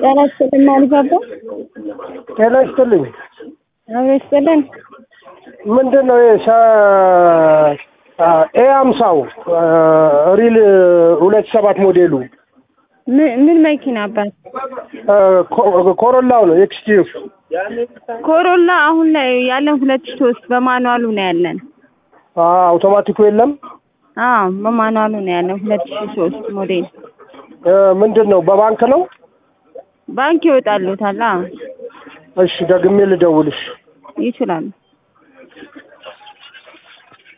ጤና ይስጥልን ማለት አባ ጤና ይስጥልኝ። አብሮ ይስጥልን። ምንድን ነው ኤ አምሳው ሪል ሁለት ሰባት ሞዴሉ ምን ምን መኪና አባት? ኮሮላው ነው ኤክስቲቭ ኮሮላ አሁን ላይ ያለን ሁለት ሺህ ሶስት በማኑዋሉ ነው ያለን። አውቶማቲኩ የለም። አዎ በማኑዋሉ ነው ያለን ሁለት ሺህ ሶስት ሞዴል። ምንድን ነው በባንክ ነው? ባንክ ይወጣሉታል። አዎ እሺ ደግሜ ልደውልሽ። ይችላሉ።